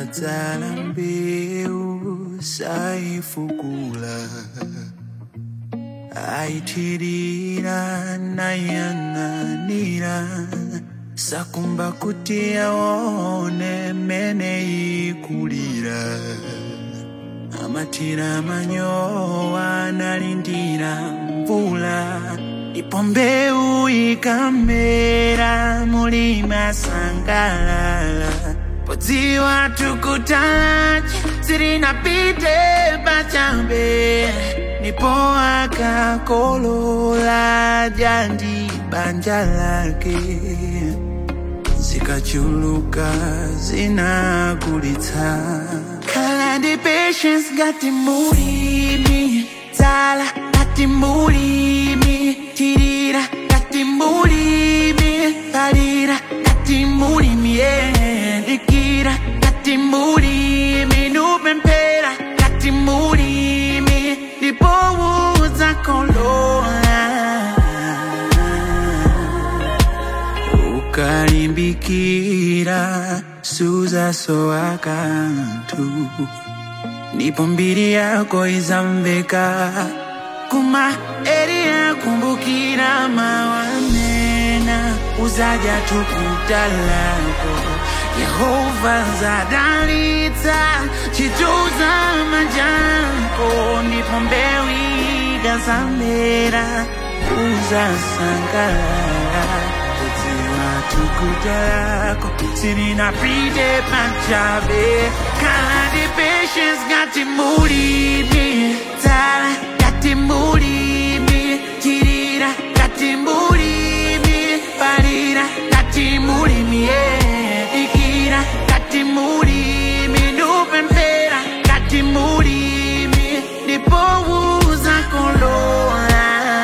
dzala mbewu saifukula aitirira nayang'anira sakumba kuti aone mene ikulira amatira manyowa nalindira mvula ipo mbewu ikamera mulima sangalala podziwa tukutachi sirinapite pachabe nipo akakolola jandi banja lake zikachuluka zinagulitsa khala ndi patience ngati mulimi dzala ngati mulimi tirira ngati mulimi palira ngati mulimi yeah. dikira ngati mulimi nupemphera ngati mulimi ndipo uzakolola ukalimbikira suzasowa kanthu ndipo mbiri yako izamveka kuma eri yakumbukira mawanena uzaja tukuta lako yehova zadalitsa chituza majako ndipo mbewu ikazamera uzasangalala kudziwa tukuta lako sirinapite pachabe khala ndi patience ngati mulimi dzala ngati mulimi tirira ngati mulimi palira ngati mulimi yeah. ikira ngati mulimi nupemphera ngati mulimi ndipo uzakolola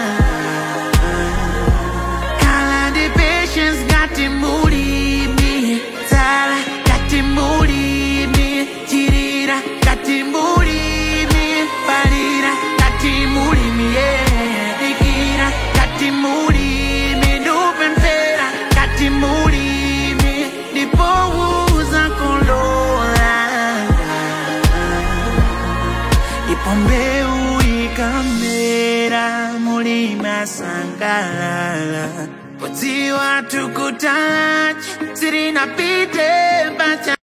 khala ndi patience ngati mulimi dzala ngati mulimi tirira ngati mulimi palira ngati mulimi yeah. ikira ngati mulimi nupemphera ngati mulimi ndipo uzakolola ipo mbewu ikamera mulima sangalala podziwa tukutachi sirinapite pacha